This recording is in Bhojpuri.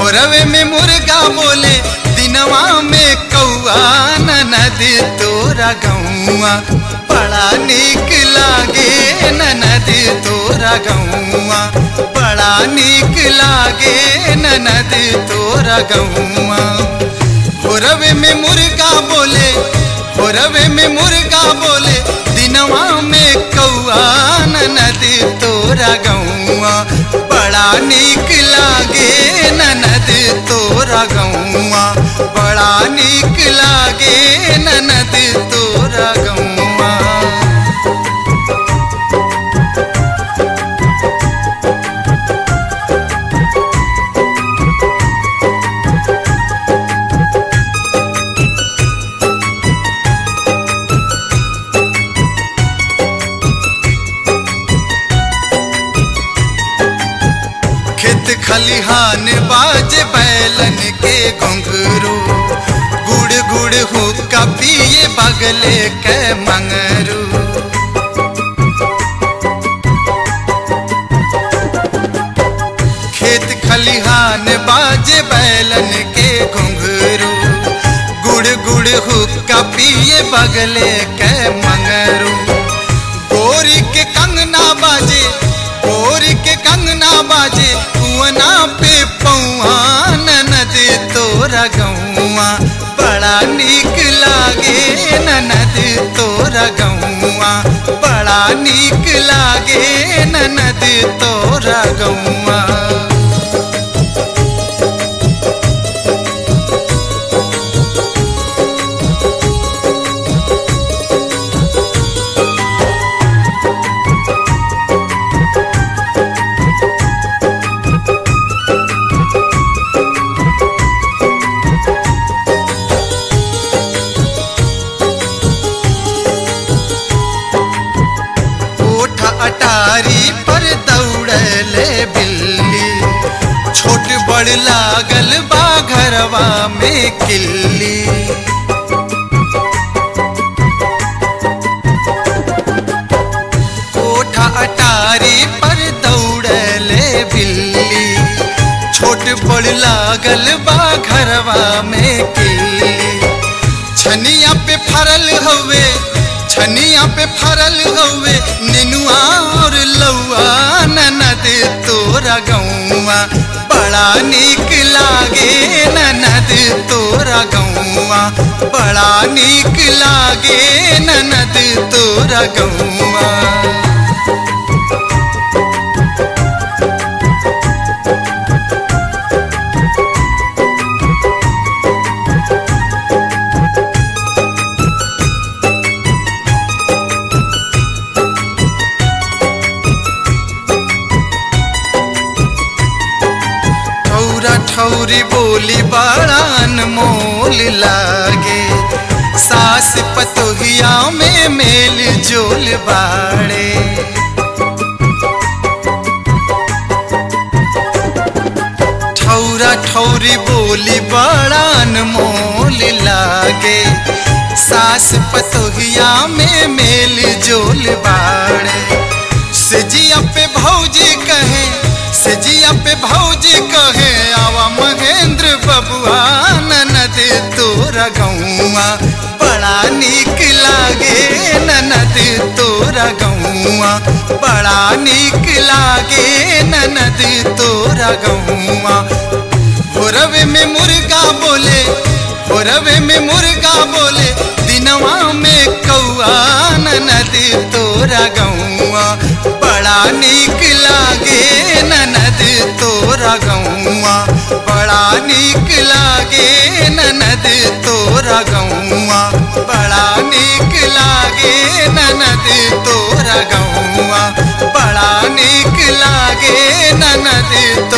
भोरवे में मुर्गा बोले दिनवा में कौआ ननद तोरा गौआ बड़ा निक लागे ननद तोरा गौआ बड़ा निक लागे ननद तोरा गौआ भोरवे में मुर्गा बोले भोरवे में मुर्गा बोले दिनवा में कौआ ननद तोरा गौआ बड़ा निक लागे ननद तोरा गौआ बड़ा निक लागे ननद तोरा गौआ खेत खलिहान बाज बैलन के घुंघरू गुड़ गुड़ हुक्का पिए बगले के मंगरू खेत खलिहान बाज बैलन के घुंघरू गुड़ गुड़ हुक्का पिए बगले के मंगरू गोरी के कंगना बाजे गोरी के कंगना बाजे कुआना पे पौआ ननद तोरा गौआ बड़ा निक लागे ननद तोरा गौआ बड़ा निक लागे ननद तोरा गौआ ओठ अटारी पर दौड़ले बिल्ली छोट बड़ लागल बा घरवा में किल्ली ओठ अटारी पर दौड़ले बिल्ली छोट बड़ लागल बा घरवा में किल्ली छनिया पे फरल हवे छनिया पे फरल हवे निनुआ और लौआ ननद तोरा गौआ बड़ा निक लागे ननद तोरा गौआ बड़ा निक लागे ननद तोरा गौआ ठौरा ठौरी बोली बड़ा अनमोल लागे सास पतोहिया में मेल जोल बाड़े ठौरा ठौरी बोली बड़ा अनमोल लागे सास पतोहिया में मेल जोल बाड़े सजिया पे भौजी कहे सजिया पे भौजी कहे आवा महेंद्र बबुआ ननद तोरा गौआ बड़ा निक लागे ननद तोरा गौआ बड़ा निक लागे ननद तोरा गौआ भोरवे में मुर्गा बोले भोरवे में मुर्गा बोले दिनवा में कौआ ननद तोरा गौआ बड़ा निक लागे ननद तोरा गौआ बड़ा निक लागे ननद तोरा गौआ बड़ा निक लागे ननद तोरा गौआ बड़ा निक लागे ननद